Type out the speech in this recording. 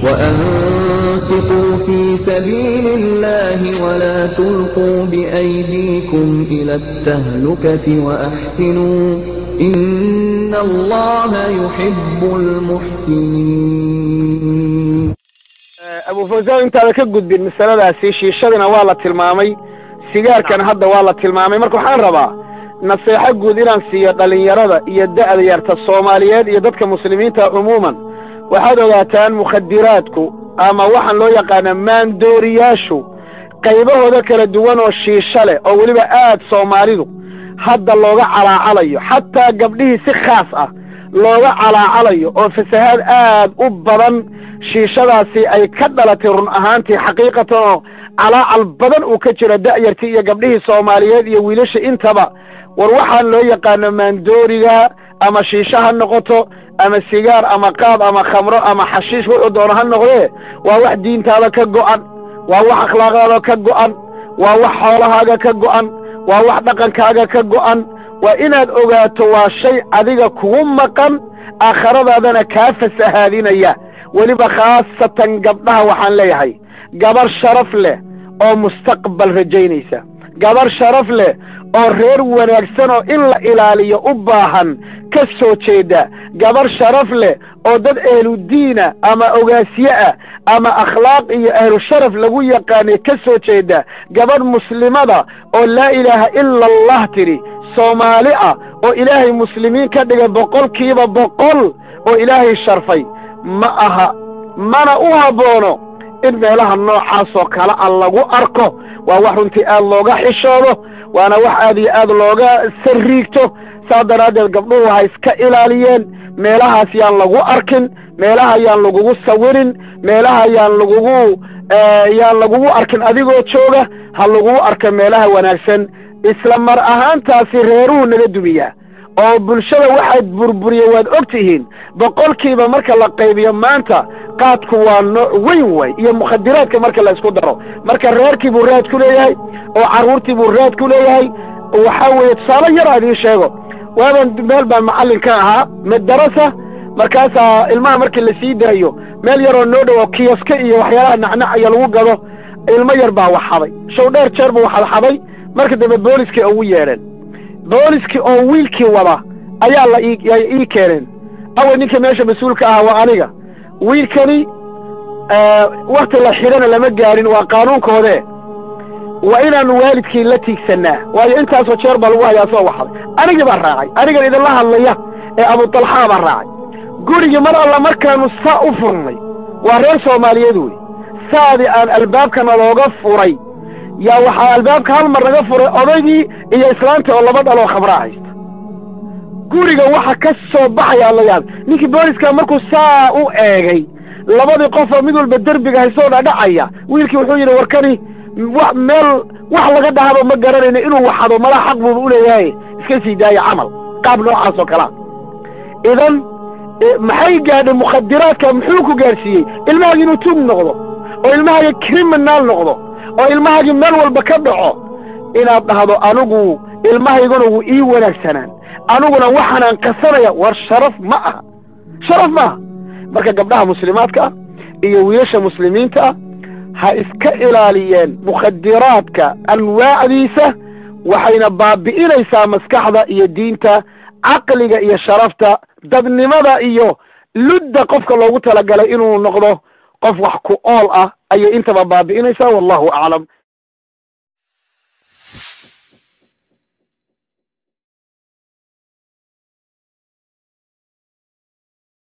وأنفقوا في سبيل الله ولا تلقوا بأيديكم إلى التهلكة وأحسنوا إن الله يحب المحسنين abu fawsaan intaada ka gudbin masaladaasi shiishadina waa la tilmaamay sigaarkana hadda waa la tilmaamay marka waxaan rabaa naseexo guud inaan siiyo dhallinyarada iyo da'da yarta soomaaliyeed iyo dadka muslimiinta cumuuman waxaad ogaataan mukhadiraadku ama waxaan loo yaqaanaa maandooriyaashu qaybahooda kala duwan oo shiisho leh oo weliba aad soomaalidu hadda looga calaacalayo xataa gabdhihii si khaas ah looga calaacalayo oo fasahaad aad u badan shiishadaasi ay ka dhalatay run ahaantii xaqiiqatan oo calaacal badan uu ka jiro da'yartii iyo gabdhihii soomaaliyeed iyo wiilasha intaba war waxaan loo yaqaano maandooriga ama shiisho ha noqoto ama sigaar ama qaad ama khamro ama xashiish wuxuu doono ha noqdee waa wax diintaada ka go'an waa wax akhlaaqdaada ka go'an waa wax xoolahaaga ka go'an waa wax dhaqankaaga ka go'an waa inaad ogaato waa shay adiga kugu maqan aakhiradaadana kaa fasahaadinaya weliba khaasatan gabdhaha waxaan leeyahay gabar sharaf leh oo mustaqbal rajaynaysa gabar sharaf leh oo reer wanaagsan oo in la ilaaliyo u baahan ka soo jeeda gabar sharaf leh oo dad ahludiina ama ogaasye ah ama akhlaaq iyo ahlu sharaf lagu yaqaanay ka soo jeeda gabadh muslimada oo laa ilaaha ila allah tidhi soomaali ah oo ilaahay muslimiin ka dhigay boqolkiiba boqol oo ilaahay sharfay ma aha mana u habboono in meelaha noocaasoo kale a lagu arko waa wax runtii aad looga xishoodo waana wax aad iyo aad looga sarriigto saas daraaddeed gabdhuhu ha iska ilaaliyeen meelahaas yaan lagu arkin meelaha yaan lagugu sawirin meelaha yaan lagugu yaan lagugu arkin adigoo jooga ha lagugu arka meelaha wanaagsan isla mar ahaantaasi reeruhu naga dumiyaa oo bulshada waxaad burburiye waad og tihiin boqolkiiba marka la qaybiyo maanta qaadku waa nooc weyn way iyo mukhadiraadka marka la isku daro marka reerkii buu raad ku leeyahay oo carruurtii buu raad ku leeyahay waxaa weeye tusaale yar aan idiin sheego waaban meel baan macallin ka ahaa madarasa markaasaa ilmaha markii la sii daayo meel yaroo noo dhowo kiyaska iyo waxyaalaha nacnacaya lagu gado ilmo yar baa wax xaday show dheer jeer buu waxad xaday marka dambe booliskii ugu yeedheen booliskii oo wiilkii wada ayaa la ii keeneen away ninka meesha mas-uulka ahaa waa aniga wiilkani wakti la xidhana lama gaarin waa qaanuunkoodee waa inaanu waalidkii la tiigsannaa waayo intaasoo jeer baa lagu hayaa soo waxday anigii baa raacay anigan idinla hadlaya ee abutalxaa baa raacay gurigii mar alla markaanu saa u furnay waa reer soomaaliyeed wey saadii aan albaabkana looga furay yaa waxaa albaabka hal mar naga furay odaygii iyo islaanta oo laba dhaloo khamraa haysta guriga waxa ka soo baxaya la yaab ninkii booliska markuu saa u eegay labadii qofoo mid walba derbiga haysoo dhadhacaya wiilkii wuxuu yidhi warkani wa meel wax laga dhahaba ma garanayno inuu waxado malaa xaq buuba uleeyahay iska sii daaya camal qaab noocaas oo kalea idan maxay gaadhay mukhadiraadka muxuu ku gaadhsiiyey ilmahagi inuu tuug noqdo oo ilmahagi criminal noqdo oo ilmahagii meel walba ka dhaco inaad dhahdo anigu ilmahayguna wuu ii wanaagsanaan aniguna waxaanaan qasanaya war sharaf ma aha sharaf ma aha marka gabdhaha muslimaadka ah iyo wiilasha muslimiinta ah ha iska ilaaliyeen mukhadiraadka anwaacdiisa waxayna baabi'inaysaa maskaxda iyo diinta caqliga iyo sharafta dadnimada iyo ludda qofka loogu talagalay inuu noqdo qof wax ku ool ah ayay intaba baabi'inaysaa wallahu aclam